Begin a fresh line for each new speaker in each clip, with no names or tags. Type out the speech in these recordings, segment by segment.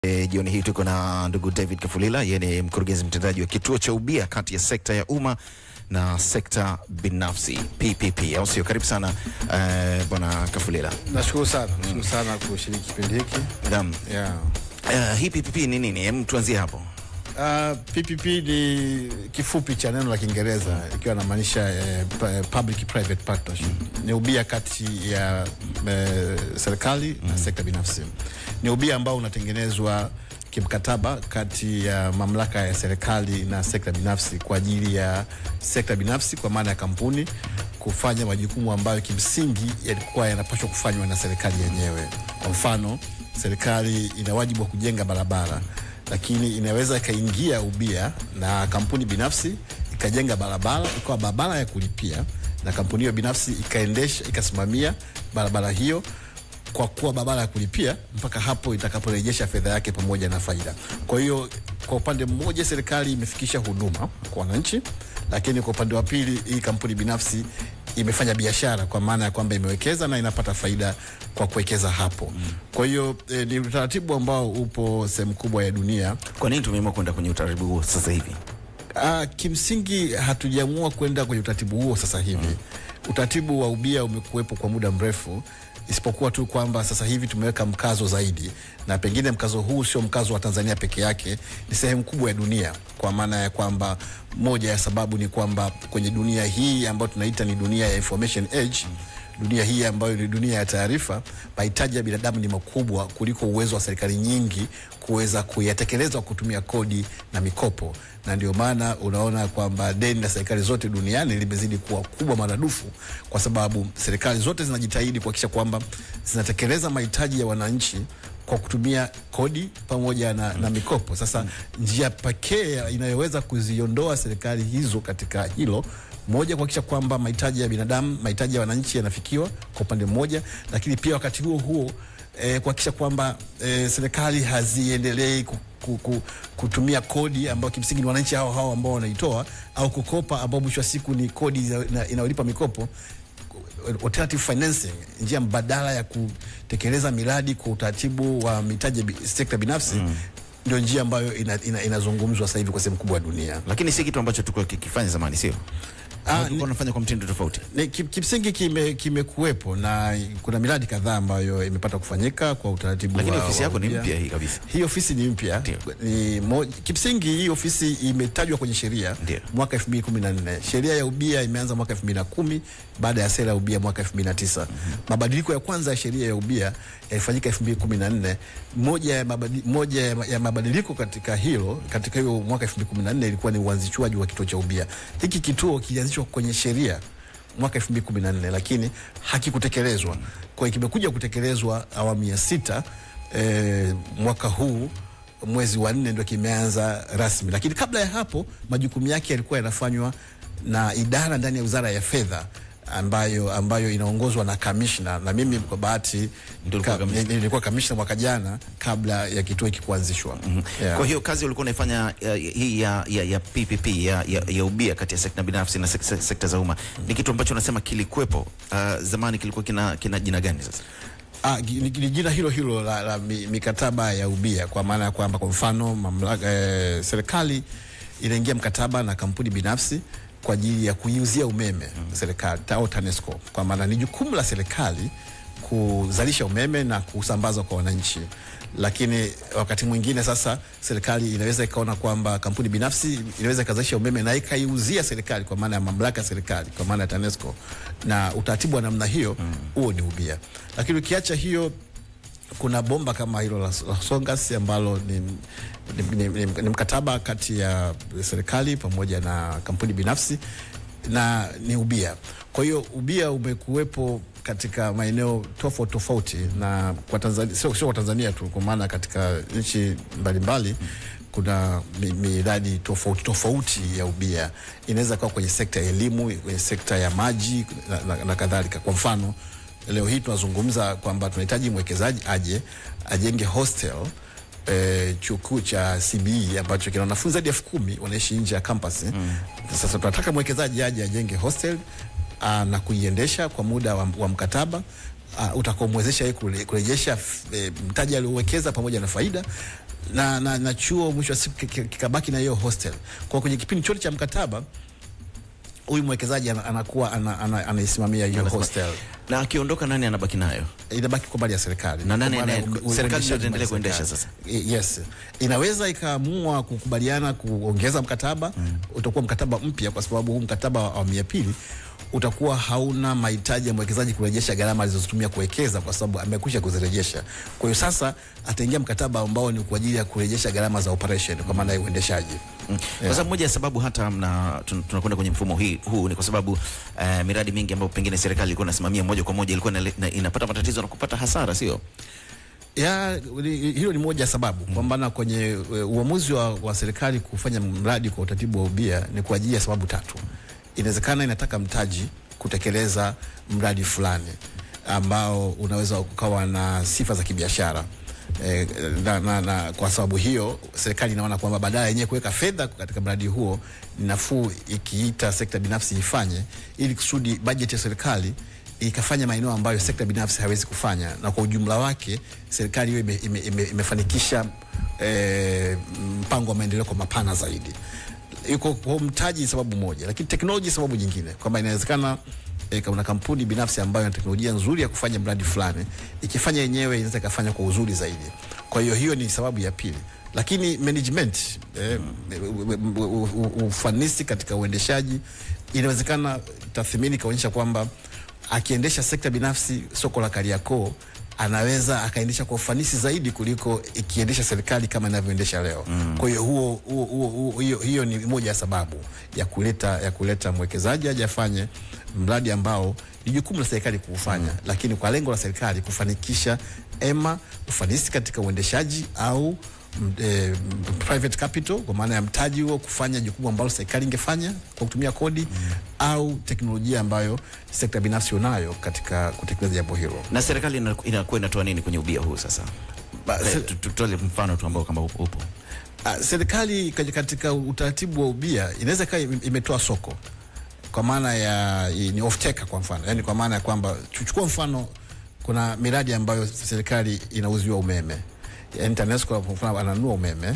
E, jioni hii tuko na ndugu David Kafulila, yeye ni mkurugenzi mtendaji wa kituo cha ubia kati ya sekta ya umma na sekta binafsi PPP, au sio? Karibu sana eh, bwana Kafulila.
Nashukuru sana, nashukuru sana kushiriki kipindi hiki.
Naam.
Yeah.
Eh, hii PPP ni nini? Hem, tuanzie hapo.
Uh, PPP ni kifupi cha neno la Kiingereza ikiwa inamaanisha eh, pa- public private partnership. Ni ubia kati ya eh, serikali na sekta binafsi. Ni ubia ambao unatengenezwa kimkataba kati ya mamlaka ya serikali na sekta binafsi kwa ajili ya sekta binafsi kwa maana ya kampuni kufanya majukumu ambayo kimsingi yalikuwa yanapaswa kufanywa na serikali yenyewe. Kwa mfano, serikali ina wajibu wa kujenga barabara lakini inaweza ikaingia ubia na kampuni binafsi ikajenga barabara ikawa barabara ya kulipia na kampuni hiyo binafsi ikaendesha ikasimamia barabara hiyo kwa kuwa barabara ya kulipia mpaka hapo itakaporejesha fedha yake pamoja na faida. Kwa hiyo kwa upande mmoja serikali imefikisha huduma kwa wananchi, lakini kwa upande wa pili hii kampuni binafsi imefanya biashara kwa maana ya kwamba imewekeza na inapata faida kwa kuwekeza hapo. Kwa hiyo eh, ni utaratibu ambao upo sehemu kubwa ya dunia.
Kwa nini tumeamua kwenda kwenye utaratibu huo sasa hivi?
Uh, kimsingi hatujaamua kwenda kwenye utaratibu huo sasa hivi. Utaratibu wa ubia umekuwepo kwa muda mrefu, isipokuwa tu kwamba sasa hivi tumeweka mkazo zaidi, na pengine mkazo huu sio mkazo wa Tanzania peke yake, ni sehemu kubwa ya dunia, kwa maana ya kwamba moja ya sababu ni kwamba kwenye dunia hii ambayo tunaita ni dunia ya information age dunia hii ambayo ni dunia ya taarifa, mahitaji ya binadamu ni makubwa kuliko uwezo wa serikali nyingi kuweza kuyatekeleza kwa kutumia kodi na mikopo, na ndio maana unaona kwamba deni la serikali zote duniani limezidi kuwa kubwa maradufu, kwa sababu serikali zote zinajitahidi kuhakikisha kwamba zinatekeleza mahitaji ya wananchi kwa kutumia kodi pamoja na, na mikopo. Sasa njia pekee inayoweza kuziondoa serikali hizo katika hilo moja, kuhakikisha kwamba mahitaji ya binadamu, mahitaji ya wananchi yanafikiwa kwa upande mmoja, lakini pia wakati huo huo eh, kuhakikisha kwamba eh, serikali haziendelei ku, ku, ku, kutumia kodi ambayo kimsingi ni wananchi hao hao ambao wanaitoa au kukopa ambao mwisho wa siku ni kodi ina- inayolipa mikopo alternative financing, njia mbadala ya kutekeleza miradi kwa utaratibu wa mitaji ya bi- sekta binafsi ndio njia ambayo ina- ina- inazungumzwa sasa hivi kwa sehemu kubwa ya dunia.
Lakini si kitu ambacho tulikuwa kikifanya zamani, sio?
Ah,
Ah,
ni-
tulikuwa tunafanya kwa mtindo tofauti.
Ni, kim- kimsingi kime- kimekuwepo na kuna miradi kadhaa ambayo imepata kufanyika kwa utaratibu
Lakini
wa-
ofisi
wa
yako ni
ubia.
mpya hii kabisa.
Hii ofisi ni mpya.
Ndio.
Ni mo, kimsingi hii ofisi imetajwa kwenye sheria
Ndio.
mwaka 2014. Sheria ya ubia imeanza mwaka 2010 baada ya sera ya ubia mwaka 2009. Mabadiliko ya kwanza ya sheria ya ubia yalifanyika 2014. Moja ya, mabadi, moja ya, ma- ya mabadiliko katika hilo katika hiyo mwaka 2014 ilikuwa ni uanzishwaji wa kituo cha ubia. Hiki kituo kilianzishwa kwenye sheria mwaka 2014 lakini hakikutekelezwa. Kwa hiyo kimekuja kutekelezwa awamu ya sita eh, mwaka huu mwezi wa nne ndio kimeanza rasmi, lakini kabla ya hapo majukumu yake yalikuwa yanafanywa na idara ndani ya Wizara ya Fedha ambayo, ambayo inaongozwa na kamishna, na mimi kwa bahati
Ndio ulikuwa
ka-
kamishna.
nilikuwa kamishna mwaka jana kabla ya kituo hiki kuanzishwa. Yeah.
Kwa hiyo kazi ulikuwa unaifanya uh, hii ya, ya, ya PPP ya, ya, ya ubia kati ya sekta binafsi na sek, sek, sekta za umma ni kitu ambacho unasema kilikuwepo uh, zamani, kilikuwa kina, kina jina gani sasa?
Ah, gi- ni, ni jina hilo hilo la, la mi- mikataba ya ubia kwa maana ya kwamba kwa mfano mamlaka eh, serikali inaingia mkataba na kampuni binafsi kwa ajili ya kuiuzia umeme serikali au TANESCO, kwa maana ni jukumu la serikali kuzalisha umeme na kusambaza kwa wananchi, lakini wakati mwingine sasa serikali inaweza ikaona kwamba kampuni binafsi inaweza ikazalisha umeme na ikaiuzia serikali kwa maana ya mamlaka ya serikali kwa maana ya TANESCO, na utaratibu wa namna hiyo huo ni ubia. Lakini ukiacha hiyo kuna bomba kama hilo la, la Songas ambalo ni, ni, ni, ni, ni mkataba kati ya serikali pamoja na kampuni binafsi na ni ubia. Kwa hiyo ubia umekuwepo katika maeneo tofauti tofauti, na kwa Tanzania sio, sio kwa Tanzania tu, kwa maana katika nchi mbalimbali kuna mi- miradi tofauti tofauti ya ubia. Inaweza kuwa kwenye sekta ya elimu, kwenye sekta ya maji na, na, na kadhalika. Kwa mfano leo hii tunazungumza kwamba tunahitaji mwekezaji aje ajenge hostel eh, chuo kikuu cha CBE ambacho kina wanafunzi hadi elfu kumi wanaishi nje ya campus. Sasa tunataka mwekezaji aje ajenge hostel aa, na kuiendesha kwa muda wa, wa mkataba uh, utakaomwezesha yeye kure- kurejesha f- eh, mtaji aliowekeza pamoja na faida na, na, na chuo mwisho wa siku ki- ki- kikabaki na hiyo hostel. Kwa kwenye kipindi chote cha mkataba huyu mwekezaji ana- anakuwa ana- ana- anaisimamia hiyo hostel,
Na akiondoka nani anabaki nayo?
inabaki kwa mali ya serikali
Na nani
Kwa maana
anaye-
u- u-
serikali ndio
uendeshaji
itaendelea
mali ya
kuendesha
serikali.
sasa?
I- Yes, inaweza ikaamua kukubaliana kuongeza mkataba utakuwa mkataba mpya, kwa sababu huu mkataba wa awamu ya pili utakuwa hauna mahitaji ya mwekezaji kurejesha gharama alizozitumia kuwekeza, kwa sababu amekwisha kuzirejesha. Kwa hiyo sasa ataingia mkataba ambao ni kwa ajili ya kurejesha gharama za operation, kwa maana ya uendeshaji.
Mm. Kwa sababu moja ya sababu hata mna tun- tunakwenda kwenye mfumo hii, huu ni kwa sababu eh, miradi mingi ambayo pengine serikali ilikuwa inasimamia moja kwa moja ilikuwa inale- na- inapata matatizo na kupata hasara, sio?
ya li- hilo ni moja ya sababu mm. kwamba na kwenye e, uamuzi wa, wa serikali kufanya mradi kwa utaratibu wa ubia ni kwa ajili ya sababu tatu. Inawezekana inataka mtaji kutekeleza mradi fulani ambao unaweza ukawa na sifa za kibiashara. E, na, na, na kwa sababu hiyo serikali inaona kwamba badala yenyewe kuweka fedha katika mradi huo ni nafuu ikiita sekta binafsi ifanye ili kusudi bajeti ya serikali ikafanya maeneo ambayo sekta binafsi hawezi kufanya, na kwa ujumla wake serikali hiyo ime, ime, ime, imefanikisha eh, mpango wa maendeleo kwa mapana zaidi. Iko kwa mtaji sababu moja, lakini teknoloji sababu nyingine, kwamba inawezekana eh, kuna kampuni binafsi ambayo ina teknolojia nzuri ya kufanya mradi fulani, ikifanya yenyewe inaweza ikafanya kwa uzuri zaidi. Kwa hiyo hiyo ni sababu ya pili, lakini management eh, u- u- u- ufanisi katika uendeshaji inawezekana tathmini ikaonyesha kwamba akiendesha sekta binafsi soko la Kariakoo anaweza akaendesha kwa ufanisi zaidi kuliko ikiendesha serikali kama inavyoendesha leo. Mm. Kwa hiyo huo, huo, huo, huo, hiyo, hiyo ni moja ya sababu ya kuleta ya kuleta mwekezaji aje afanye mradi ambao ni jukumu la serikali kuufanya, mm. lakini kwa lengo la serikali kufanikisha ema ufanisi katika uendeshaji au m- eh, m- private capital kwa maana ya mtaji huo kufanya jukumu ambalo serikali ingefanya kwa kutumia kodi mm. au teknolojia ambayo sekta binafsi unayo katika kutekeleza jambo hilo.
Na serikali ina- inakuwa inatoa nini kwenye ubia huu sasa?
Ba-
Eh,
se-
tu- Tutoe mfano tu ambao kama upo. upo.
Ah, serikali katika- katika utaratibu wa ubia inaweza ikawa ime- imetoa soko kwa maana ya i- ni off taker kwa mfano, yani kwa maana ya kwamba chukua mfano, kuna miradi ambayo serikali inauziwa umeme, yani TANESCO kwa mfano ananunua umeme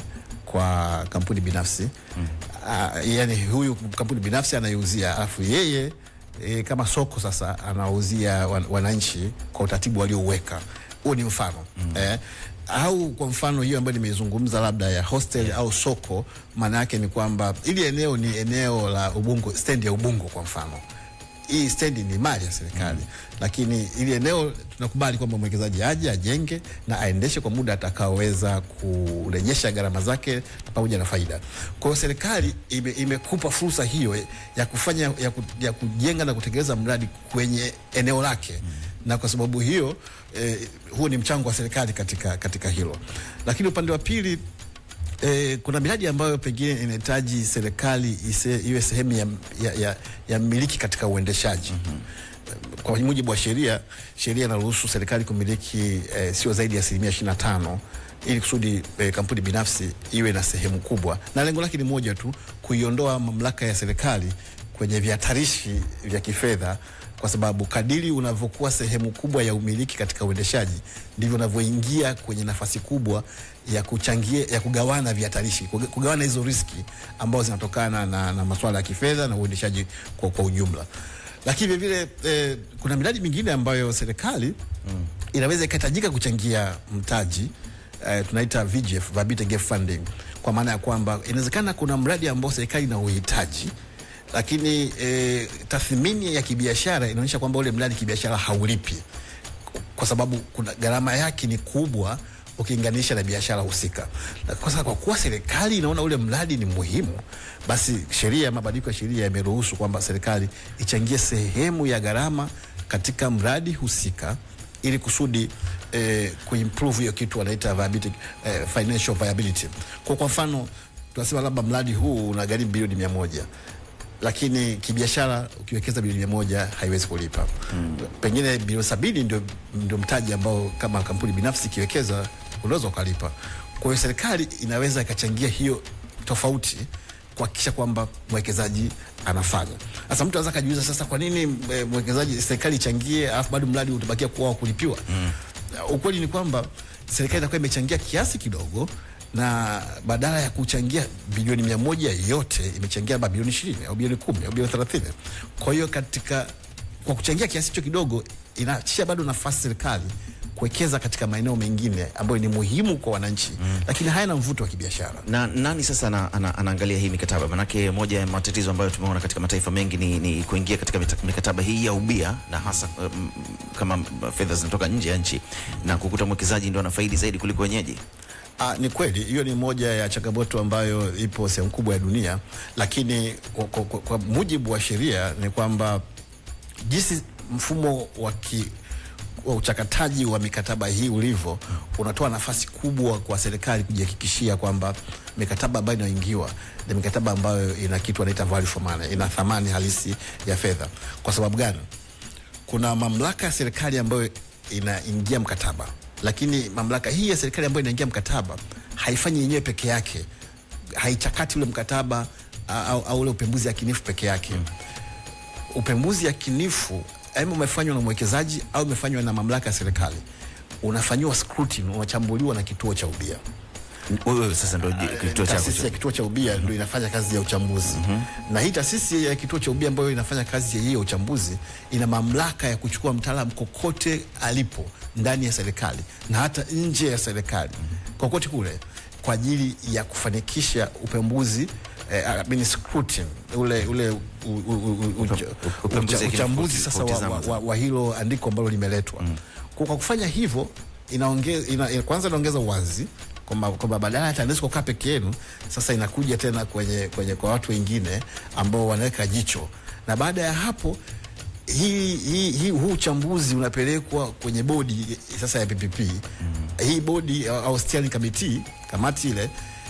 kwa kampuni binafsi mm. Uh, yani huyu kampuni binafsi anaiuzia, alafu yeye e, kama soko sasa anauzia wan, wananchi kwa utaratibu waliouweka. Huo ni mfano mm. eh, au kwa mfano hiyo ambayo nimeizungumza labda ya hostel au soko, maana yake ni kwamba ili eneo ni eneo la Ubungo, stendi ya Ubungo kwa mfano hii stendi ni mali ya serikali mm. lakini ili eneo tunakubali kwamba mwekezaji aje ajenge na aendeshe kwa muda atakaoweza kurejesha gharama zake pamoja na faida. Kwa hiyo serikali ime, imekupa fursa hiyo ya kufanya ya, ku, ya kujenga na kutekeleza mradi kwenye eneo lake mm. na kwa sababu hiyo eh, huo ni mchango wa serikali katika, katika hilo, lakini upande wa pili E, kuna miradi ambayo pengine inahitaji serikali ise, iwe sehemu ya, ya, ya, ya mmiliki katika uendeshaji. mm-hmm. Kwa mujibu wa sheria, sheria inaruhusu serikali kumiliki e, sio zaidi ya asilimia ishirini na tano ili kusudi e, kampuni binafsi iwe na sehemu kubwa, na lengo lake ni moja tu, kuiondoa mamlaka ya serikali kwenye vihatarishi vya kifedha kwa sababu kadiri unavyokuwa sehemu kubwa ya umiliki katika uendeshaji ndivyo unavyoingia kwenye nafasi kubwa ya kuchangia ya kugawana vihatarishi, kuga- kugawana hizo riski ambazo zinatokana na, na masuala ya kifedha na uendeshaji kwa, kwa ujumla. Lakini vile vile eh, kuna miradi mingine ambayo serikali mm. inaweza ikahitajika kuchangia mtaji eh, tunaita VGF, Viability Gap Funding, kwa maana ya kwamba inawezekana kuna mradi ambao serikali ina uhitaji lakini e, tathmini ya kibiashara inaonyesha kwamba ule mradi kibiashara haulipi kwa sababu kuna gharama yake ni kubwa ukilinganisha na biashara husika. Na Kwa sababu kwa kuwa serikali inaona ule mradi ni muhimu, basi sheria, mabadiliko ya sheria yameruhusu kwamba serikali ichangie sehemu ya gharama katika mradi husika ili kusudi eh, kuimprove hiyo kitu wanaita viability, eh, financial viability. Kwa kwa mfano tunasema labda mradi huu una gharimu bilioni mia moja lakini kibiashara ukiwekeza bilioni mia moja haiwezi kulipa mm. Pengine bilioni sabini ndio, ndio mtaji ambao kama kampuni binafsi ikiwekeza unaweza ukalipa. Kwa hiyo serikali inaweza ikachangia hiyo tofauti kuhakikisha kwamba mwekezaji anafanya. Sasa mtu anaweza akajiuliza sasa, kwa nini eh, mwekezaji serikali ichangie alafu bado mradi utabakia kuwa wa kulipiwa? mm. Ukweli ni kwamba serikali itakuwa imechangia kiasi kidogo na badala ya kuchangia bilioni mia moja yote imechangia labda bilioni ishirini au bilioni kumi au bilioni thelathini. Kwa hiyo katika kwa kuchangia kiasi hicho kidogo inaachia bado nafasi serikali kuwekeza katika maeneo mengine ambayo ni muhimu kwa wananchi mm. lakini hayana mvuto wa kibiashara.
Na nani sasa ana, ana, anaangalia hii mikataba? Manake moja ya matatizo ambayo tumeona katika mataifa mengi ni, ni kuingia katika mita- mikataba hii ya ubia na hasa um, kama fedha zinatoka nje ya nchi na kukuta mwekezaji ndio anafaidi zaidi kuliko wenyeji.
Ah, ni kweli hiyo ni moja ya changamoto ambayo ipo sehemu kubwa ya dunia, lakini kwa, kwa, kwa, kwa mujibu wa sheria ni kwamba jinsi mfumo wa ki wa uchakataji wa mikataba hii ulivyo unatoa nafasi kubwa kwa serikali kujihakikishia kwamba mikataba ambayo inaingiwa ni mikataba ambayo ina kitu wanaita value for money, ina thamani halisi ya fedha. Kwa sababu gani? kuna mamlaka ya serikali ambayo inaingia mkataba, lakini mamlaka hii ya serikali ambayo inaingia mkataba haifanyi yenyewe peke yake, haichakati ule mkataba a- au, au ule upembuzi yakinifu peke yake mm. Upembuzi yakinifu aima umefanywa na mwekezaji au umefanywa na mamlaka ya serikali, unafanyiwa scrutiny, unachambuliwa na kituo cha ubia
Wewe sasa ndio kituo chako
taasisi ya
cha
kituo cha ubia ndio inafanya kazi ya uchambuzi na hii taasisi ya kituo cha ubia ambayo inafanya kazi ya hiyo uchambuzi ina mamlaka ya kuchukua mtaalamu kokote alipo ndani ya serikali na hata nje ya serikali kokote kule kwa ajili ya kufanikisha upembuzi eh, I mean scrutiny, ule, ule u, u, u, u, ucha-
upembuzi
ucha-
ya
uchambuzi
kina-
sasa wa,
kutizama
wa,
sasa.
wa, wa hilo andiko ambalo limeletwa kwa, kwa kufanya hivyo inaongeza ina, ina, kwanza inaongeza uwazi kwamba kwamba badala ya TANESCO kukaa peke yenu, sasa inakuja tena kwenye, kwenye kwa watu wengine ambao wanaweka jicho, na baada ya hapo hii, hii, hii, huu uchambuzi unapelekwa kwenye bodi sasa ya PPP mm. Hii bodi au au steering committee, kamati ile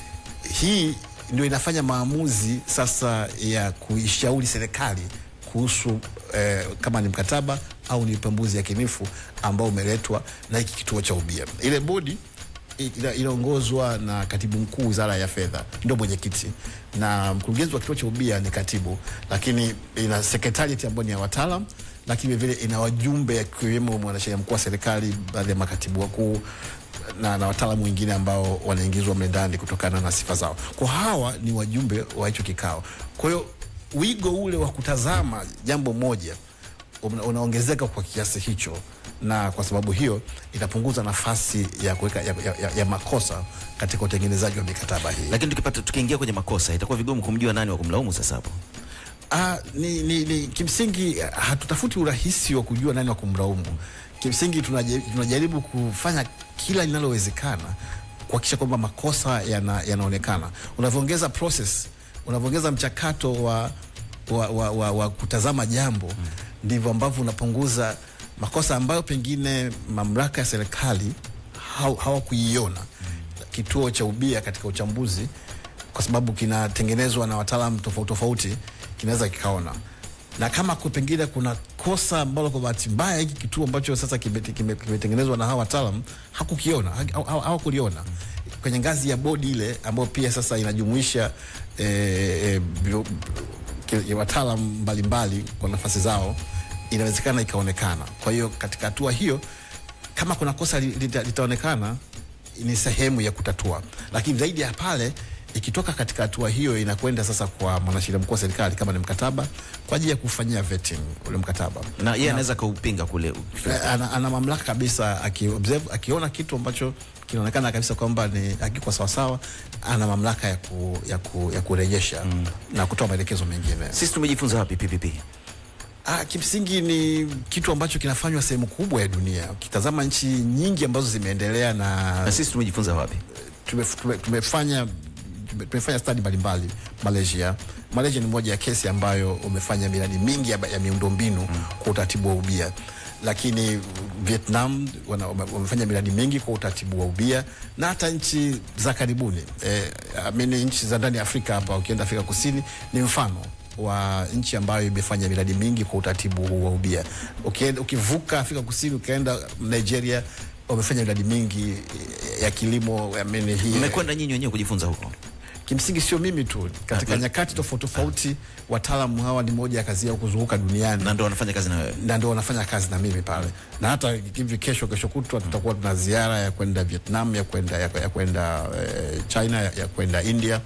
hii ndio inafanya maamuzi sasa ya kuishauri serikali kuhusu eh, kama ni mkataba au ni upembuzi yakinifu ambao umeletwa na hiki kituo cha ubia. Ile bodi ina- inaongozwa na katibu mkuu wizara ya fedha, ndio mwenyekiti, na mkurugenzi wa kituo cha ubia ni katibu, lakini ina secretariat ambayo ni ya wataalam, lakini vile ina wajumbe akiwemo mwanasheria mkuu wa serikali, baadhi ya makatibu wakuu na, na wataalamu wengine ambao wanaingizwa mle ndani kutokana na sifa zao. Kwa hawa ni wajumbe wa hicho kikao. Kwa hiyo wigo ule wa kutazama jambo moja una- unaongezeka kwa kiasi hicho, na kwa sababu hiyo inapunguza nafasi ya kuweka ya, ya, ya, ya makosa katika utengenezaji wa mikataba hii.
lakini tukipata tukiingia kwenye makosa itakuwa vigumu kumjua nani wa kumlaumu sasa hapo.
Ah, ni, ni, ni kimsingi ah, hatutafuti urahisi wa kujua nani wa kumlaumu. Kimsingi tunaje- tunajaribu kufanya kila linalowezekana kuhakikisha kwamba makosa yana, yanaonekana. Unavyoongeza process, unavyoongeza mchakato wa, wa, wa, wa, wa kutazama jambo ndivyo ambavyo unapunguza makosa ambayo pengine mamlaka ya serikali haw- hawakuiona kituo cha ubia katika uchambuzi kwa sababu kinatengenezwa na wataalamu tofauti tofauti, kinaweza kikaona na kama ku- pengine kuna kosa ambalo kwa bahati mbaya hiki kituo ambacho sasa kimete- kime- kimetengenezwa na hawa wataalam hakukiona ha- ha- ha- hawakuliona kwenye ngazi ya bodi ile ambayo pia sasa inajumuisha eh, eh, bio- ki- wataalam mbalimbali kwa nafasi zao, inawezekana ikaonekana. Kwa hiyo katika hatua hiyo kama kuna kosa li- lita, litaonekana ni sehemu ya kutatua, lakini zaidi ya pale ikitoka katika hatua hiyo inakwenda sasa kwa mwanasheria mkuu wa serikali kama ni mkataba kwa ajili ya kufanyia vetting ule mkataba
Na yeye anaweza kaupinga kule
Eh, ana, ana mamlaka kabisa akiobserve akiona kitu ambacho kinaonekana kabisa kwamba ni hakiko sawasawa, ana mamlaka ya, ku, ya, ku, ya kurejesha na kutoa maelekezo mengine.
sisi tumejifunza wapi PPP?
Ah, kimsingi ni kitu ambacho kinafanywa sehemu kubwa ya dunia. Ukitazama nchi nyingi ambazo zimeendelea na
Na sisi tumejifunza wapi?
tume, tume, tumefanya tume- tumefanya stadi mbalimbali Malaysia. Malaysia ni moja ya kesi ambayo umefanya miradi mingi ya, ya miundombinu kwa utaratibu wa ubia, lakini Vietnam wana, wame- wamefanya miradi mingi kwa utaratibu wa ubia na hata nchi za karibuni eh, amini nchi za ndani ya Afrika hapa, ukienda Afrika Kusini ni mfano wa nchi ambayo imefanya miradi mingi kwa utaratibu huu wa ubia. Ukienda, ukivuka Afrika Kusini ukaenda Nigeria wamefanya miradi mingi ya kilimo I mean, hii
Mmekwenda nyinyi wenyewe kujifunza huko?
kimsingi sio mimi tu, katika nyakati tofauti tofauti, wataalamu hawa ni moja ya kazi yao kuzunguka duniani
na ndo wanafanya kazi na wewe
na ndio wanafanya kazi na mimi pale, na hata hivi kesho kesho kutwa tutakuwa tuna ziara ya kwenda Vietnam, ya kwenda ya, ya kwenda eh, China, ya, ya kwenda India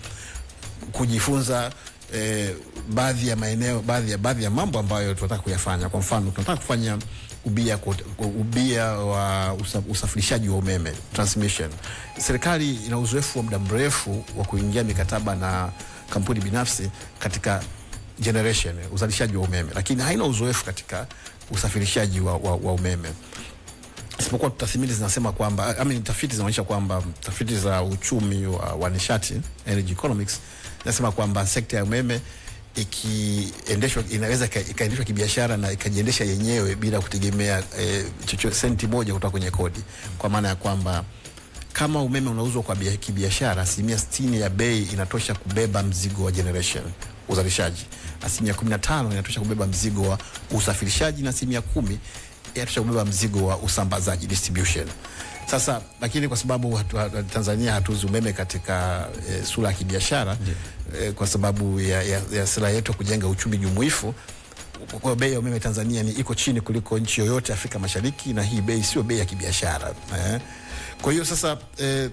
kujifunza eh, baadhi ya maeneo, baadhi ya baadhi ya mambo ambayo tunataka kuyafanya. Kwa mfano, tunataka kufanya ubia kwa- kwa- ubia wa usa, usafirishaji wa umeme transmission. Serikali ina uzoefu wa muda mrefu wa kuingia mikataba na kampuni binafsi katika generation uzalishaji wa umeme, lakini haina uzoefu katika usafirishaji wa, wa, wa umeme isipokuwa tathmini zinasema kwamba I mean, tafiti zinaonyesha kwamba tafiti za uchumi wa, wa nishati energy economics zinasema kwamba sekta ya umeme ikiendeshwa inaweza ika- ikaendeshwa kibiashara na ikajiendesha yenyewe bila kutegemea eh, chocho senti moja kutoka kwenye kodi, kwa maana ya kwamba kama umeme unauzwa kwa bia- kibiashara, asilimia 60 ya bei inatosha kubeba mzigo wa generation uzalishaji, asilimia 15 inatosha kubeba mzigo wa usafirishaji na asilimia kumi inatosha kubeba mzigo wa usambazaji distribution. Sasa lakini kwa sababu hatu, hatu, Tanzania hatuuzi umeme katika e, sura ya kibiashara e, kwa sababu ya, ya, ya sera yetu ya kujenga uchumi jumuifu kwa kwa bei ya umeme Tanzania ni iko chini kuliko nchi yoyote Afrika Mashariki, na hii bei sio bei ya kibiashara eh. Kwa hiyo sasa eh,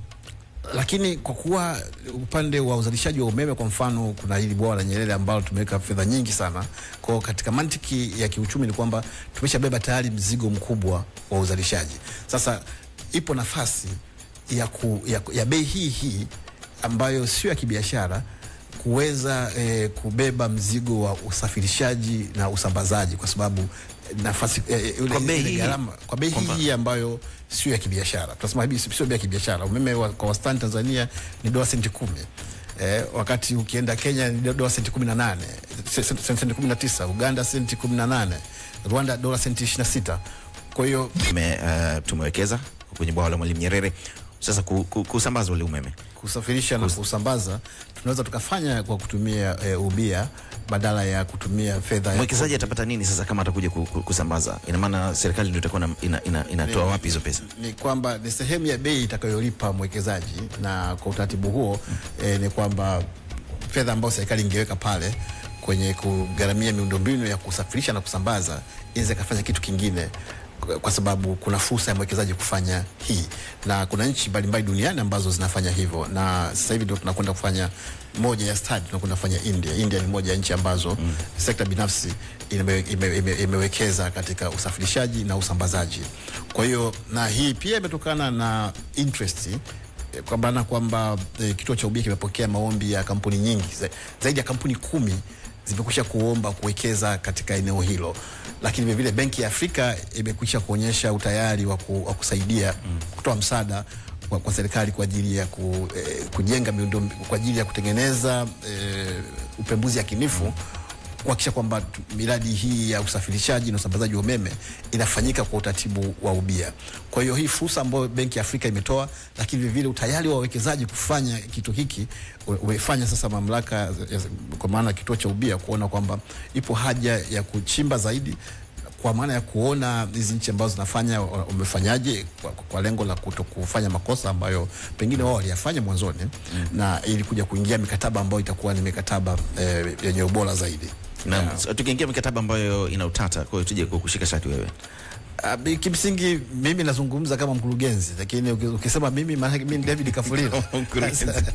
lakini kwa kuwa upande wa uzalishaji wa umeme kwa mfano, kuna hili bwawa la Nyerere ambalo tumeweka fedha nyingi sana. Kwa hiyo katika mantiki ya kiuchumi ni kwamba tumeshabeba tayari mzigo mkubwa wa uzalishaji. Sasa ipo nafasi ya, ku, ya, ya bei hii hii ambayo sio ya kibiashara kuweza eh, kubeba mzigo wa usafirishaji na usambazaji kwa sababu nafasi eh, ile-
Kwa bei
ile
hii-
gharama kwa bei
kwamba-
hii ambayo sio ya kibiashara. Tunasema hivi sio bei ya kibiashara. Umeme wa, kwa wastani Tanzania ni dola senti kumi. Eh, wakati ukienda Kenya ni dola senti kumi na nane se- se- senti kumi na tisa Uganda senti kumi na nane Rwanda dola senti ishirini na sita Kwa hiyo
Tume, uh, tumewekeza kwenye bwawa la Mwalimu Nyerere sasa ku, ku, kusambaza ule umeme
kusafirisha na kusambaza tunaweza tukafanya kwa kutumia e, ubia badala ya kutumia fedha ya
mwekezaji atapata nini sasa kama atakuja ku, ku, kusambaza ina maana serikali ndio itakuwa na- ina, ina, inatoa wapi hizo pesa
ni kwamba ni sehemu ya bei itakayolipa mwekezaji, na kwa utaratibu huo eh, ni kwamba fedha ambayo serikali ingeweka pale kwenye kugharamia miundombinu ya kusafirisha na kusambaza inaweza ikafanya kitu kingine kwa- kwa sababu kuna fursa ya mwekezaji kufanya hii, na kuna nchi mbalimbali duniani ambazo zinafanya hivyo, na sasa hivi ndio tunakwenda kufanya moja ya study tunakwenda kufanya India. India ni moja ya nchi ambazo mm. sekta binafsi ime, ime, ime, imewekeza katika usafirishaji na usambazaji. Kwa hiyo na hii pia imetokana na interest eh, kwa maana kwamba e, kituo cha ubia kimepokea maombi ya kampuni nyingi za- zaidi ya kampuni kumi zimekwisha kuomba kuwekeza katika eneo hilo, lakini vilevile Benki ya Afrika imekwisha kuonyesha utayari wa, ku, wa kusaidia mm. kutoa msaada kwa, kwa serikali kwa ajili ya ku, eh, kujenga miundo kwa ajili ya kutengeneza eh, upembuzi yakinifu kuhakikisha kwamba tu- miradi hii ya usafirishaji na usambazaji wa umeme inafanyika kwa utaratibu wa ubia. Kwa hiyo hii fursa ambayo Benki ya Afrika imetoa, lakini vilevile utayari wa wawekezaji kufanya kitu hiki u- umefanya sasa mamlaka ya- kwa maana kituo cha ubia kuona kwamba ipo haja ya kuchimba zaidi kwa maana ya kuona hizi nchi ambazo zinafanya wa- wamefanyaje kwa, kwa lengo la kuto kufanya makosa ambayo pengine wao waliyafanya mwanzoni mm. na ili kuja kuingia mikataba ambayo itakuwa ni mikataba eh, yenye ubora zaidi.
Naam, so, tukiingia mikataba ambayo ina utata, kwa hiyo tuje kukushika shati wewe.
Uh, bi- kimsingi mimi nazungumza kama mkurugenzi, lakini uki- ukisema mimi maana mimi ni David Kafulilo.
Mkurugenzi.
Sasa,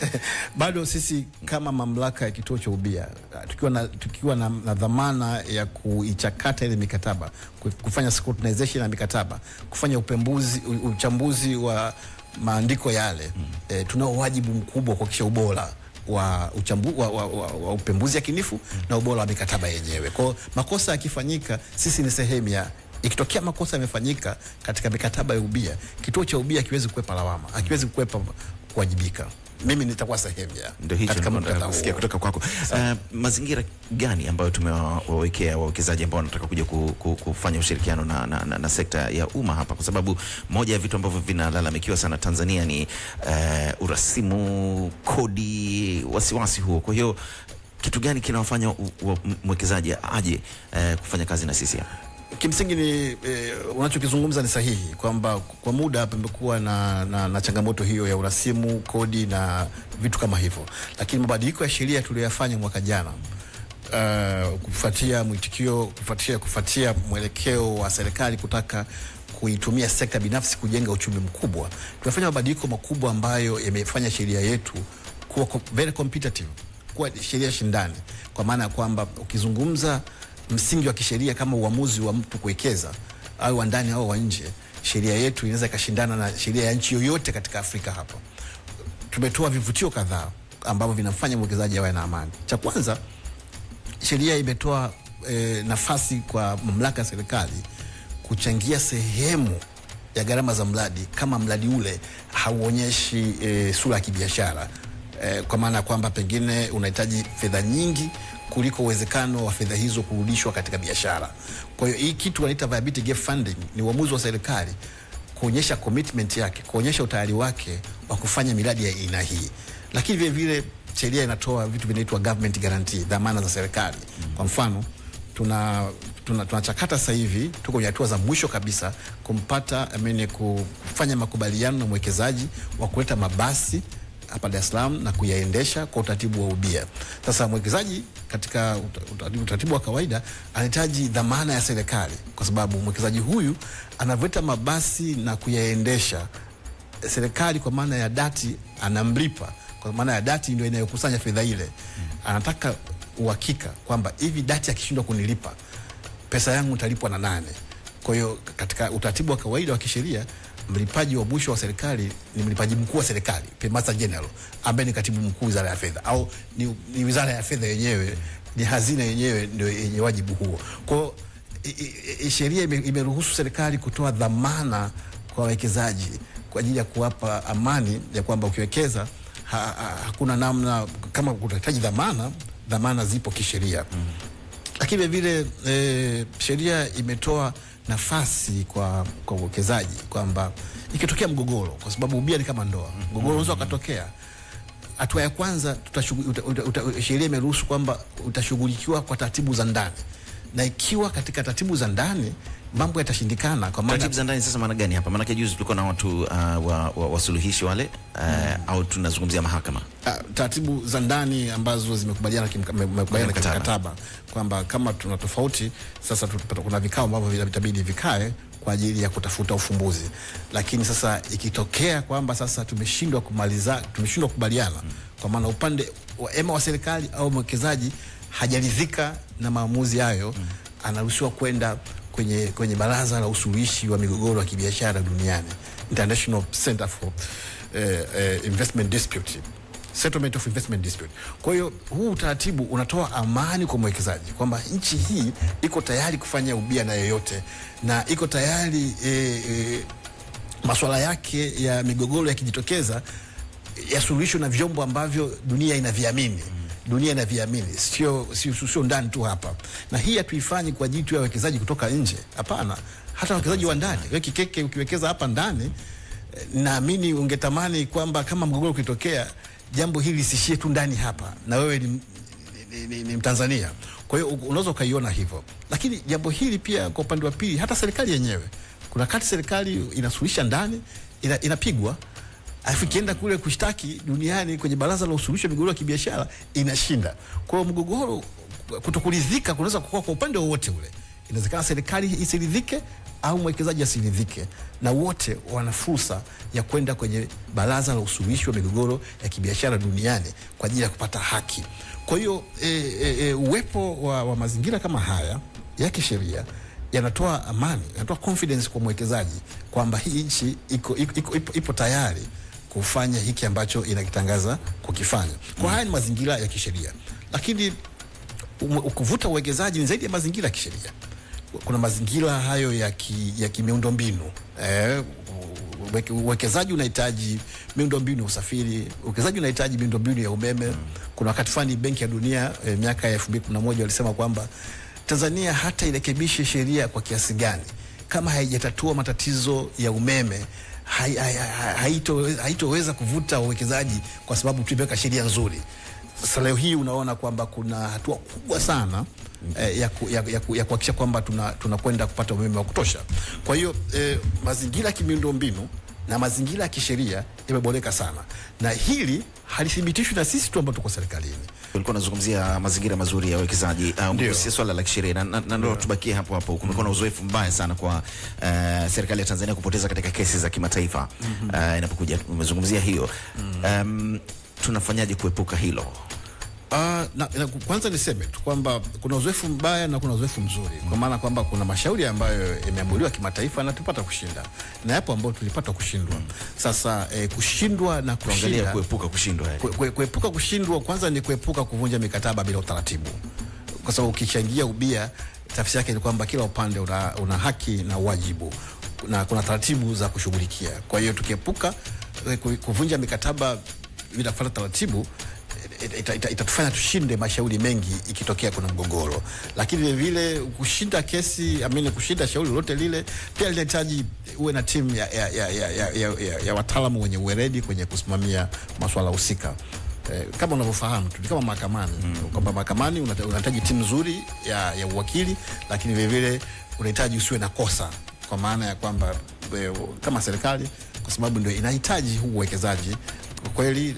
bado sisi kama mamlaka ya kituo cha ubia uh, tukiwa na, tukiwa na, na dhamana ya kuichakata ile mikataba, ku- kufanya scrutinization ya mikataba, kufanya upembuzi, u- uchambuzi wa maandiko yale mm. eh, tunao wajibu mkubwa wa kuhakikisha ubora wa, uchambu, wa, wa, wa, wa upembuzi yakinifu mm. na ubora wa mikataba yenyewe. Kwa hiyo makosa yakifanyika, sisi ni sehemu ya ikitokea makosa yamefanyika katika mikataba ya ubia, kituo cha ubia hakiwezi kukwepa lawama, hakiwezi kukwepa kuwajibika. Mimi nitakuwa sehemu ya
Ndio hicho
katika
nilikuwa nataka
mkataba
kusikia
huo.
kutoka kwako. Uh, mazingira gani ambayo tumewawekea wawekezaji ambao wanataka kuja ku, ku, kufanya ushirikiano na, na, na, na sekta ya umma hapa, kwa sababu moja ya vitu ambavyo vinalalamikiwa sana Tanzania ni uh, urasimu, kodi, wasiwasi huo. Kwa hiyo kitu gani kinawafanya u- u- mwekezaji aje uh, kufanya kazi na sisi hapa?
kimsingi ni eh, unachokizungumza ni sahihi kwamba kwa muda pamekuwa na, na, na changamoto hiyo ya urasimu, kodi na vitu kama hivyo, lakini mabadiliko ya sheria tuliyoyafanya mwaka jana uh, kufuatia mwitikio, kufuatia, kufuatia mwelekeo wa serikali kutaka kuitumia sekta binafsi kujenga uchumi mkubwa, tumefanya mabadiliko makubwa ambayo yamefanya sheria yetu kuwa co- very competitive, kuwa sheria shindani, kwa maana ya kwamba ukizungumza msingi wa kisheria kama uamuzi wa mtu kuwekeza au wa ndani au wa nje, sheria yetu inaweza ikashindana na sheria ya nchi yoyote katika Afrika hapa. Tumetoa vivutio kadhaa ambavyo vinamfanya mwekezaji awe na amani. Cha kwanza, sheria imetoa e, nafasi kwa mamlaka ya serikali kuchangia sehemu ya gharama za mradi kama mradi ule hauonyeshi e, sura ya kibiashara e, kwa maana ya kwamba pengine unahitaji fedha nyingi kuliko uwezekano wa fedha hizo kurudishwa katika biashara. Kwa hiyo hii kitu wanaita viability gap funding ni uamuzi wa serikali kuonyesha commitment yake, kuonyesha utayari wake wa kufanya miradi ya aina hii, lakini vile vile sheria inatoa vitu vinaitwa government guarantee, dhamana za serikali. Kwa mfano tuna tuna tunachakata sasa hivi, tuko kwenye hatua za mwisho kabisa kumpata I mean, kufanya makubaliano na mwekezaji wa kuleta mabasi hapa Dar es Salaam na kuyaendesha kwa utaratibu wa ubia. Sasa mwekezaji katika uta- utaratibu, utaratibu wa kawaida anahitaji dhamana ya serikali, kwa sababu mwekezaji huyu anavyoleta mabasi na kuyaendesha serikali kwa maana ya dati anamlipa, kwa maana ya dati ndio inayokusanya fedha ile. Anataka uhakika kwamba hivi dati akishindwa kunilipa pesa yangu italipwa na nane. Kwa hiyo katika utaratibu wa kawaida wa kisheria mlipaji wa mwisho wa serikali ni mlipaji mkuu wa serikali, Paymaster General, ambaye ni katibu mkuu wizara ya fedha, au ni, ni wizara ya fedha yenyewe, ni hazina yenyewe ndio yenye wajibu huo. Kwa hiyo i- i- i- sheria ime- imeruhusu serikali kutoa dhamana kwa wawekezaji kwa ajili ya kuwapa amani ya kwamba ukiwekeza ha, ha, hakuna namna kama utahitaji dhamana, dhamana zipo kisheria mm. Lakini vile vile e, sheria imetoa nafasi kwa kwa uwekezaji kwamba ikitokea mgogoro, kwa sababu ubia ni kama ndoa, mgogoro unaweza ukatokea hatua ya kwanza tutashughu- uta- uta- uta- sheria imeruhusu kwamba utashughulikiwa kwa taratibu za ndani, na ikiwa katika taratibu za ndani mambo yatashindikana, kwa maana
Taratibu za ndani sasa maana gani hapa? Maanake juzi tulikuwa na watu uh, wa, wa, wasuluhishi wale uh, au tunazungumzia mahakama
Ah, taratibu za ndani ambazo zimekubaliana kimka- me- mmekubaliana
Kwenye
katika
mkataba.
mkataba kwamba kama tuna tofauti sasa, tutapata- kuna vikao ambavyo vina- vitabidi vikae kwa ajili ya kutafuta ufumbuzi. Lakini sasa ikitokea kwamba sasa tumeshindwa kumaliza, tumeshindwa kukubaliana, kwa maana upande wa ema wa serikali au mwekezaji hajaridhika na maamuzi hayo, anaruhusiwa kwenda kwenye, kwenye baraza la usuluhishi wa migogoro ya kibiashara duniani International Center for eh, eh, Investment Dispute settlement of investment dispute. Kwa hiyo huu utaratibu unatoa amani kwa mwekezaji kwamba nchi hii iko tayari kufanya ubia na yoyote na iko tayari e, e, masuala yake ya migogoro yakijitokeza yasuluhishwe na vyombo ambavyo dunia inaviamini dunia inaviamini, sio sio sio ndani tu hapa. Na hii hatuifanyi kwa ajili tu ya wawekezaji kutoka nje, hapana, hata wawekezaji wa ndani. Wewe Kikeke, ukiwekeza hapa ndani eh, naamini ungetamani kwamba kama mgogoro ukitokea, jambo hili lisishie tu ndani hapa, na wewe ni, ni, ni, ni Mtanzania. Kwa hiyo unaweza ukaiona hivyo, lakini jambo hili pia kwa upande wa pili, hata serikali yenyewe, kuna kati serikali inasuluhisha ndani ina, inapigwa alafu ikienda kule kushtaki duniani kwenye baraza la usuluhishi wa migogoro ya kibiashara inashinda. Kwa hiyo mgogoro, kutokuridhika kunaweza kukua kwa upande wowote ule. Inawezekana serikali isiridhike au mwekezaji asiridhike, na wote wana fursa ya kwenda kwenye baraza la usuluhishi wa migogoro ya kibiashara duniani kwa ajili ya kupata haki. Kwa hiyo e, e, e, uwepo wa, wa mazingira kama haya ya kisheria yanatoa amani, yanatoa confidence kwa mwekezaji kwamba hii nchi iko, iko, iko, ipo, ipo tayari kufanya hiki ambacho inakitangaza kukifanya. Kwa haya ni mazingira ya kisheria, lakini ume- kuvuta uwekezaji ni zaidi ya mazingira ya kisheria. Kuna mazingira hayo ya, ki, ya kimiundombinu eh, uweke- uwekezaji unahitaji miundombinu ya usafiri, uwekezaji unahitaji miundombinu ya umeme. Kuna wakati fulani Benki ya Dunia eh, miaka ya 2011 walisema kwamba Tanzania hata irekebishe sheria kwa kiasi gani, kama haijatatua matatizo ya umeme hai- hai- hai- haito- haitoweza kuvuta uwekezaji kwa sababu tumeweka sheria nzuri. Sasa leo hii unaona kwamba kuna hatua kubwa sana eh, ya, ku, ya, ya, ku, ya kuhakikisha kwamba tunakwenda tuna tunakwenda kupata umeme wa kutosha. Kwa hiyo eh, mazingira ya kimiundombinu na mazingira ya kisheria yameboreka sana, na hili halithibitishwi na sisi tu ambao tuko serikalini.
Ulikuwa unazungumzia mazingira mazuri ya uwekezaji uh,
Ndio.
si swala la kisheria na, na, na ndo tubakie hapo hapo. Kumekuwa na uzoefu mbaya sana kwa uh, serikali ya Tanzania kupoteza katika kesi za kimataifa uh, inapokuja. Umezungumzia hiyo um, tunafanyaje kuepuka hilo?
Uh, na, na, kwanza niseme tu kwamba kuna uzoefu mbaya na kuna uzoefu mzuri, kwa maana kwamba kuna mashauri ambayo yameamuliwa kimataifa na tupata kushinda na yapo ambayo tulipata kushindwa. Sasa eh, kushindwa na
Tuangalia
kushinda
kuepuka kushindwa yani.
Kue- kue- kuepuka kushindwa kwanza ni kuepuka kuvunja mikataba bila utaratibu, kwa sababu ukichangia ubia, tafsiri yake ni kwamba kila upande una, una haki na wajibu na kuna taratibu za kushughulikia. Kwa hiyo tukiepuka eh, ku- kuvunja mikataba bila kufuata taratibu itatufanya ita, ita, itatufanya tushinde mashauri mengi ikitokea kuna mgogoro, lakini vile vile kushinda kesi amini, kushinda shauri lolote lile pia linahitaji uwe na timu ya, ya, ya, ya, ya, ya, ya, ya wataalamu wenye uweredi kwenye kusimamia masuala husika. Eh, kama unavyofahamu tu ni kama mahakamani kwamba mahakamani unata- unahitaji timu nzuri ya, ya uwakili, lakini vile vile unahitaji usiwe na kosa, kwa maana ya kwamba eh, kama serikali, kwa sababu ndio inahitaji huu uwekezaji kwa kweli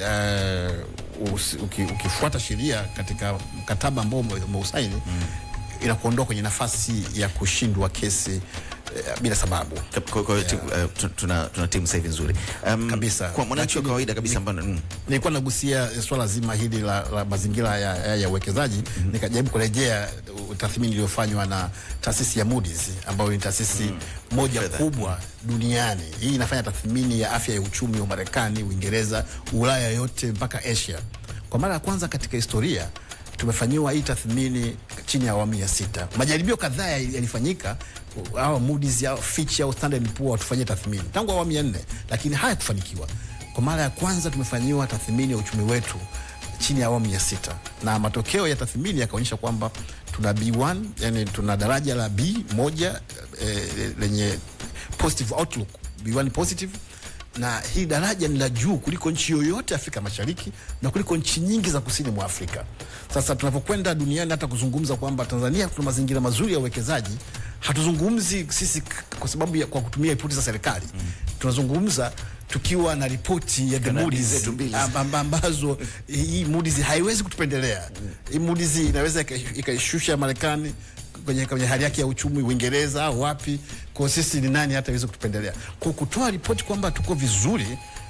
uh, usi- uki, ukifuata sheria katika mkataba ambao ume- umeusaini inakuondoa kwenye nafasi ya kushindwa kesi eh, bila sababu.
Kwa- kwa- tu- uh, tu- tuna, tuna timu sasa hivi nzuri um,
Kabisa.
Kwa mwananchi wa
Lakini-
kawaida kabisa ambaye mm,
Nilikuwa nagusia swala zima hili la, la mazingira ya, ya, ya uwekezaji nikajaribu kurejea uh, tathmini iliyofanywa na taasisi ya Moody's ambayo ni taasisi moja
Fedha.
kubwa duniani. Hii inafanya tathmini ya afya ya uchumi wa Marekani, Uingereza, Ulaya yote mpaka Asia. Kwa mara ya kwanza katika historia tumefanyiwa hii tathmini chini ya awamu ya sita. Majaribio kadhaa yali- yalifanyika au Moody's au Fitch au Standard Poor watufanyie tathmini tangu awamu ya nne, lakini hayakufanikiwa. Kwa mara ya kwanza tumefanyiwa tathmini ya uchumi wetu chini ya awamu ya sita, na matokeo ya tathmini yakaonyesha kwamba tuna B1, yani tuna daraja la B moja eh, lenye positive outlook, B1 positive na hii daraja ni la juu kuliko nchi yoyote Afrika Mashariki na kuliko nchi nyingi za kusini mwa Afrika. Sasa tunapokwenda duniani hata kuzungumza kwamba Tanzania tuna mazingira mazuri ya uwekezaji, hatuzungumzi sisi k- kwa sababu ya, kwa kutumia ripoti za serikali tunazungumza tukiwa na ripoti ya the
Kanadi
Moody's
zetu mbili.
amb- amb- ambazo hii Moody's haiwezi kutupendelea. Hii Moody's inaweza ika- ikaishusha Marekani kwenye, kwenye hali yake ya uchumi Uingereza au wapi. Kwa sisi ni nani hata iweze kutupendelea? Kwa kutoa ripoti kwamba tuko vizuri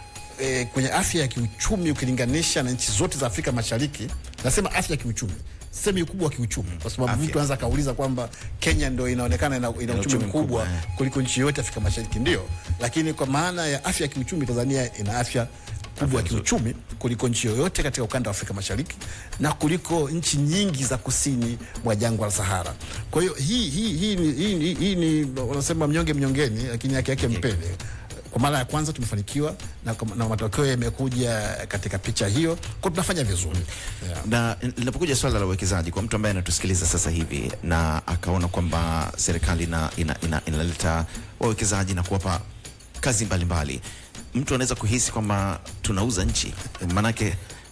eh, kwenye afya ya kiuchumi ukilinganisha na nchi zote za Afrika Mashariki. Nasema afya ya kiuchumi, semi ukubwa wa kiuchumi, kwa sababu
Afya.
mtu anaweza akauliza kwamba Kenya ndo inaonekana ina, ina uchumi
uchumi mkubwa,
mkubwa
eh.
kuliko nchi yote Afrika Mashariki, ndio. Lakini kwa maana ya afya ya kiuchumi, Tanzania ina afya kubwa ya kiuchumi kuliko nchi yoyote katika ukanda wa Afrika Mashariki na kuliko nchi nyingi za kusini mwa jangwa la Sahara. Kwa hiyo hii, hii, hii, ni- hii, hii, hii ni wanasema mnyonge mnyongeni, lakini haki yake mpeni. Kwa mara ya kwanza tumefanikiwa na, na matokeo yamekuja katika picha hiyo, kwa tunafanya vizuri yeah.
na linapokuja swala la uwekezaji kwa mtu ambaye anatusikiliza sasa hivi na akaona kwamba serikali ina, ina, ina, inaleta wawekezaji na kuwapa kazi mbalimbali mtu anaweza kuhisi kwamba tunauza nchi maanake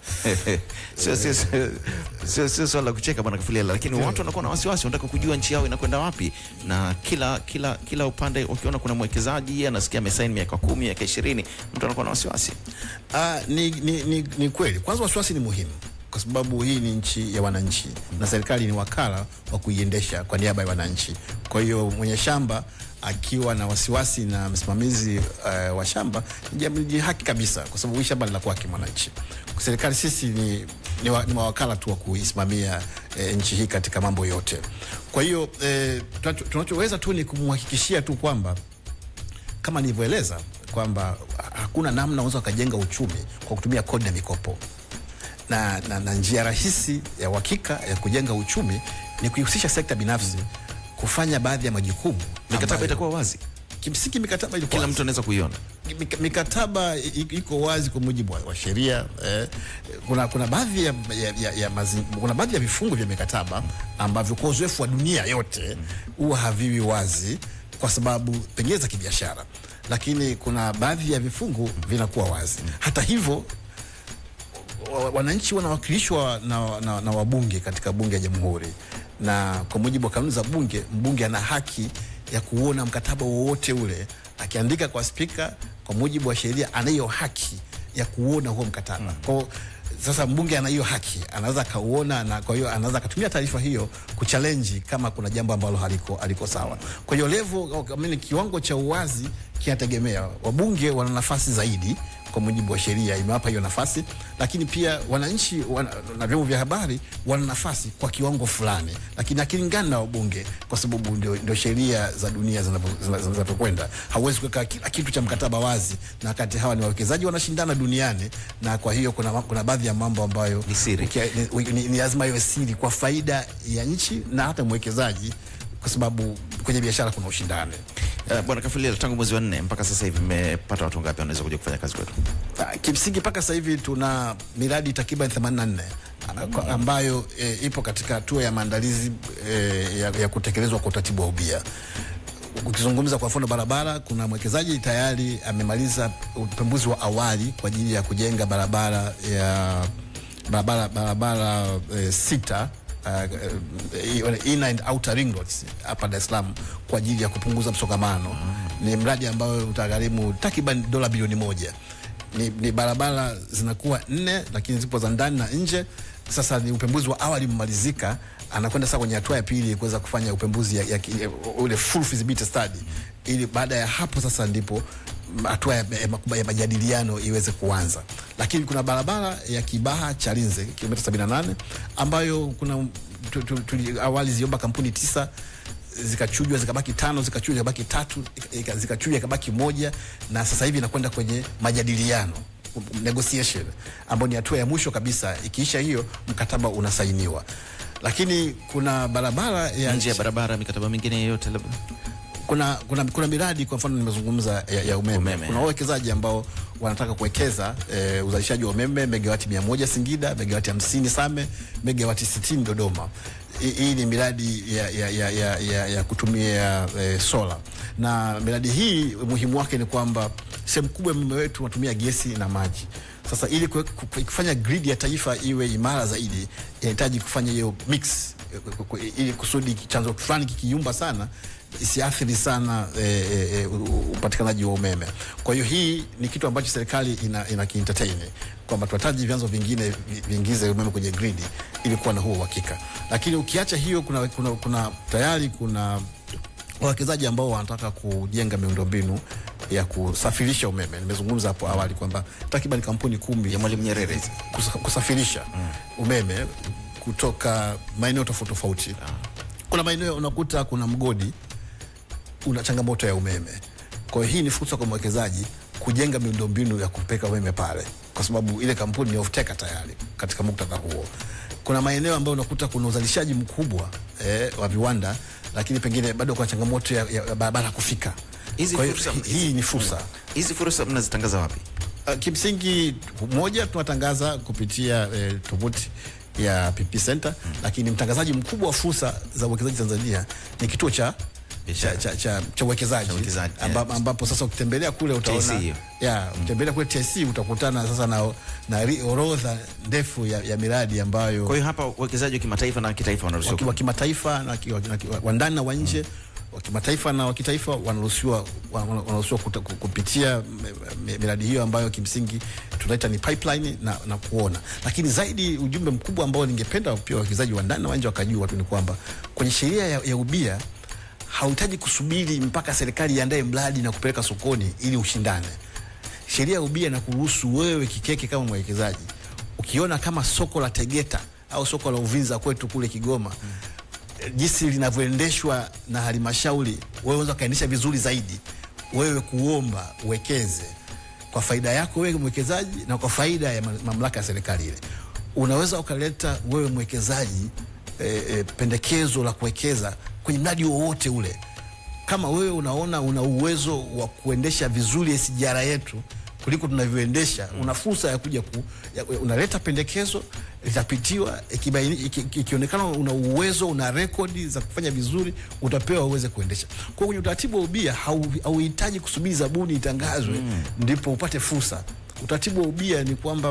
sio sio sio- sio sio swala la kucheka bwana Kafulela, lakini watu wanakuwa na wasiwasi, wanataka kujua nchi yao inakwenda wapi, na kila kila kila upande wakiona kuna mwekezaji anasikia amesaini miaka kumi miaka ishirini, mtu anakuwa na wasiwasi.
Ah, ni, ni, ni, ni kweli. Kwanza wasiwasi ni muhimu kwa sababu hii ni nchi ya wananchi na serikali ni wakala wa kuiendesha kwa niaba ya wananchi. Kwa hiyo mwenye shamba akiwa na wasiwasi na msimamizi uh, wa shamba ni jambo- ni haki kabisa, kwa sababu hii shamba ni la kwake mwananchi. Serikali sisi ni, ni, wa, ni mawakala tu wa kuisimamia eh, nchi hii katika mambo yote. Kwa hiyo eh, tunacho- tunachoweza tu ni kumhakikishia tu kwamba kama nilivyoeleza kwamba hakuna namna unaweza ukajenga uchumi kwa kutumia kodi na mikopo na, na, na njia rahisi ya uhakika ya kujenga uchumi ni kuihusisha sekta binafsi kufanya baadhi ya majukumu
Mikataba
ambayo-
itakuwa wazi,
kimsingi mikataba ilikuwa
kila
wazi.
mtu anaweza kuiona.
Mik- mikataba i- iko wazi kwa mujibu wa, wa sheria eh. Kuna, kuna baadhi ya, ya, ya, ya mazi, kuna baadhi ya vifungu vya mikataba ambavyo kwa uzoefu wa dunia yote huwa haviwi wazi kwa sababu pengine za kibiashara, lakini kuna baadhi ya vifungu vinakuwa wazi. Hata hivyo wa- wananchi wanawakilishwa na, na, na wabunge katika bunge ya jamhuri, na kwa mujibu wa kanuni za bunge, mbunge ana haki ya kuona mkataba wowote ule, akiandika kwa spika, kwa mujibu wa sheria, anayo haki ya kuona huo mkataba kwao sasa mbunge ana hiyo haki, anaweza akauona, na kwa hiyo anaweza akatumia taarifa hiyo kuchallenge kama kuna jambo ambalo haliko, haliko sawa. Kwa hiyo level, I mean, kiwango cha uwazi kinategemea. Wabunge wana nafasi zaidi kwa mujibu wa sheria imewapa hiyo nafasi, lakini pia wananchi wana, na vyombo vya habari wana nafasi kwa kiwango fulani, lakini akilingana na wabunge, kwa sababu ndio, ndio sheria za dunia zinavyo- zina- zinavyokwenda. Hauwezi kuweka kila kitu cha mkataba wazi, na wakati hawa ni wawekezaji wanashindana duniani, na kwa hiyo kuna, kuna baadhi ya mambo ambayo
Ni siri.
ukia- ni, ni, ni lazima iwe siri kwa faida ya nchi na hata mwekezaji, kwa sababu kwenye biashara kuna ushindani.
Uh, Bwana Kafulila, tangu mwezi wa nne mpaka sasa hivi mmepata watu ngapi wanaweza kuja kufanya kazi kwetu?
Ah, Kimsingi mpaka sasa hivi tuna miradi takriban 84 ah, kwa- ambayo e, ipo katika hatua ya maandalizi e, ya, ya kutekelezwa kwa utaratibu wa ubia. Ukizungumza kwa mfano barabara, kuna mwekezaji tayari amemaliza upembuzi wa awali kwa ajili ya kujenga barabara ya barabara barabara e, sita uh, inner and outer ring roads hapa Dar es Salaam kwa ajili ya kupunguza msongamano. Ni mradi ambao utagharimu takriban dola bilioni moja. Ni, ni barabara zinakuwa nne, lakini zipo za ndani na nje. Sasa ni upembuzi wa awali umemalizika, anakwenda sasa kwenye hatua ya pili kuweza kufanya upembuzi ya, ya, ya, ule full feasibility study, ili baada ya hapo sasa ndipo hatua ya, ya, ya majadiliano iweze kuanza. Lakini kuna barabara ya Kibaha Chalinze kilomita 78 ambayo kuna tu, tu, tu, awali ziliomba kampuni tisa zikachujwa zikabaki tano, zikachujwa zikabaki tatu, ika- zikachujwa ikabaki moja, na sasa hivi inakwenda kwenye majadiliano negotiation, ambayo ni hatua ya mwisho kabisa. Ikiisha hiyo, mkataba unasainiwa. Lakini kuna barabara ya
Nje ya barabara, mikataba mingine yoyote labda?
kuna, kuna, kuna miradi kwa mfano nimezungumza ya, ya umeme.
Umeme.
Kuna wawekezaji ambao wanataka kuwekeza e, uzalishaji wa umeme megawati mia moja Singida, megawati hamsini Same, megawati sitini Dodoma. Hii- Hii ni miradi ya, ya, ya, ya, ya, ya kutumia e, sola na miradi hii umuhimu wake ni kwamba sehemu kubwa ya umeme wetu unatumia gesi na maji. Sasa ili kue- ku- ku- kufanya grid ya taifa iwe imara zaidi inahitaji kufanya hiyo mix eh, ku- ku- ili kusudi chanzo fulani kikiyumba sana isiathiri sana e, e, e, upatikanaji wa umeme. Kwa hiyo hii ni kitu ambacho serikali ina, ina kientertain kwamba tunahitaji vyanzo vingine vi- viingize umeme kwenye gridi ili kuwa na huo uhakika. Lakini ukiacha hiyo, kuna, kuna, kuna tayari kuna wawekezaji ambao wanataka kujenga miundombinu ya kusafirisha umeme. Nimezungumza hapo awali kwamba takriban kampuni kumi
Ya Mwalimu Nyerere.
kusa- kusafirisha umeme kutoka maeneo tofauti tofauti. Kuna maeneo unakuta kuna mgodi una changamoto ya umeme. Kwa hiyo hii ni fursa kwa mwekezaji kujenga miundombinu ya kupeka umeme pale, kwa sababu ile kampuni ni off-taker tayari katika muktadha huo. Kuna maeneo ambayo unakuta kuna uzalishaji mkubwa eh, wa viwanda, lakini pengine bado kuna changamoto ya, ya barabara kufika.
Hizi
Kwa hiyo
fursa-
hi- hii ni fursa.
Hizi fursa mnazitangaza wapi?
Uh, kimsingi moja tunatangaza kupitia eh, tovuti ya PP Center mm. Lakini mtangazaji mkubwa wa fursa za uwekezaji Tanzania ni kituo cha cha, cha, cha, cha uwekezaji
Cha uwekezaji,
amba,
yeah.
ambapo sasa ukitembelea kule utaona
TIC hiyo.
ya ukitembelea kule TIC utakutana sasa na, na ri- orodha ndefu ya, ya miradi ambayo
Kwa hiyo hapa uwekezaji wa kimataifa na kitaifa wanaruhusiwa
waki- wa kimataifa na ki- wa- na ki- wa ndani na wa nje wa kimataifa na wa kitaifa wanaruhusiwa wa- wana- wanaruhusiwa kuta- ku- kupitia m- m- miradi hiyo ambayo kimsingi tunaita ni pipeline na, na kuona. Lakini zaidi ujumbe mkubwa ambao ningependa pia wawekezaji wa ndani na wa nje wakajua tu ni kwamba kwenye sheria ya, ya ubia hauhitaji kusubiri mpaka serikali iandae mradi na kupeleka sokoni ili ushindane. Sheria ya ubia na kuruhusu wewe kikeke kama mwekezaji ukiona kama soko la Tegeta au soko la Uvinza kwetu kule Kigoma mm. jinsi linavyoendeshwa na halmashauri, wewe unaweza ukaendesha vizuri zaidi, wewe kuomba uwekeze kwa faida yako wewe mwekezaji na kwa faida ya ma- mamlaka ya serikali ile. Unaweza ukaleta wewe mwekezaji e, e, pendekezo la kuwekeza kwenye mradi wowote ule kama wewe unaona una uwezo wa kuendesha vizuri SGR yetu kuliko tunavyoendesha, una fursa ya kuja ku, ya, unaleta pendekezo litapitiwa, ikibaini- iki- iki- ikionekana una uwezo, una rekodi za kufanya vizuri, utapewa uweze kuendesha. Kwa hiyo kwenye utaratibu wa ubia hau- hauhitaji kusubiri zabuni itangazwe ndipo upate fursa. Utaratibu wa ubia ni kwamba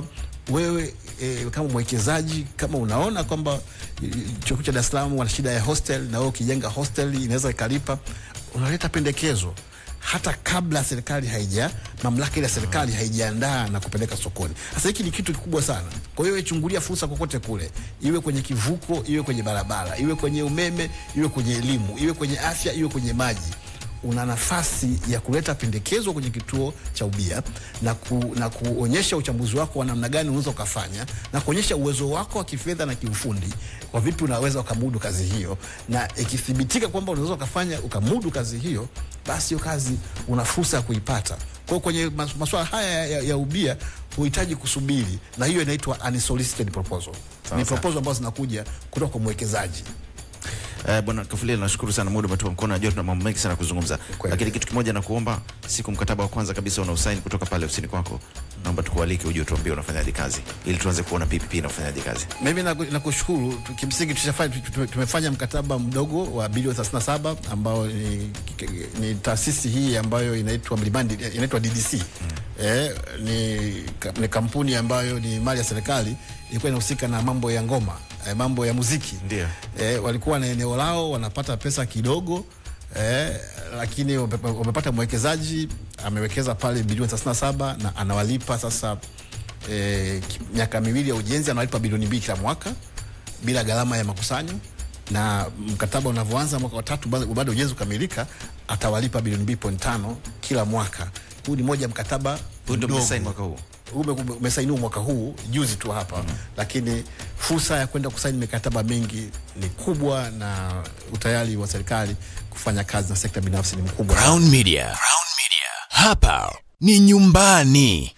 wewe e, kama mwekezaji kama unaona kwamba e, chuo kikuu cha Dar es Salaam wana shida ya hostel na wewe ukijenga hostel inaweza ikalipa, unaleta pendekezo hata kabla serikali haija mamlaka ile ya serikali haijaandaa na kupeleka sokoni. Sasa hiki ni kitu kikubwa sana. Kwa hiyo chungulia fursa kokote kule, iwe kwenye kivuko, iwe kwenye barabara, iwe kwenye umeme, iwe kwenye elimu, iwe kwenye afya, iwe kwenye maji una nafasi ya kuleta pendekezo kwenye kituo cha ubia na, ku, na kuonyesha uchambuzi wako wa namna gani unaweza ukafanya na kuonyesha uwezo wako wa kifedha na kiufundi kwa vipi unaweza ukamudu kazi hiyo, na ikithibitika kwamba unaweza ukafanya ukamudu kazi hiyo, basi hiyo kazi una fursa ya kuipata. Kwa hiyo kwenye mas- masuala haya ya, ya ubia huhitaji kusubiri, na hiyo inaitwa unsolicited proposal. Ni proposal ambazo zinakuja kutoka kwa mwekezaji.
Eh, Bwana Kafulia, nashukuru sana, muda umetupa mkono. Najua tuna mambo mengi sana kuzungumza,
Kweli.
lakini kitu kimoja nakuomba, siku mkataba wa kwanza kabisa unausaini kutoka pale ofisini kwako, naomba tukualike uje utuambie unafanyaje kazi, ili tuanze kuona PPP inafanyaje kazi.
Mimi naku- nakushukuru tu- kimsingi tushafanya tu- tu- tumefanya mkataba mdogo wa bilioni 37 ambao ni, ni taasisi hii ambayo inaitwa Mlimani inaitwa DDC. Eh, ni, ka- ni kampuni ambayo ni mali ya serikali ilikuwa inahusika na mambo ya ngoma eh, mambo ya muziki
Ndio.
eh, walikuwa na eneo lao wanapata pesa kidogo eh, lakini wame- wamepata mwekezaji amewekeza pale bilioni 37 na anawalipa sasa eh, ki- miaka miwili ya ujenzi anawalipa bilioni mbili kila mwaka bila gharama ya makusanyo na mkataba unavyoanza mwaka wa tatu bado bado ujenzi ukamilika atawalipa bilioni mbili point tano kila mwaka huu ni moja ya mkataba
Huu ndio
mdogo.
mmesaini mwaka huu?
Ume- ume- umesainiwa mwaka huu juzi tu hapa mm. Lakini fursa ya kwenda kusaini mikataba mingi ni kubwa na utayari wa serikali kufanya kazi na sekta binafsi ni mkubwa.
Crown Media. Crown Media. Hapa ni nyumbani.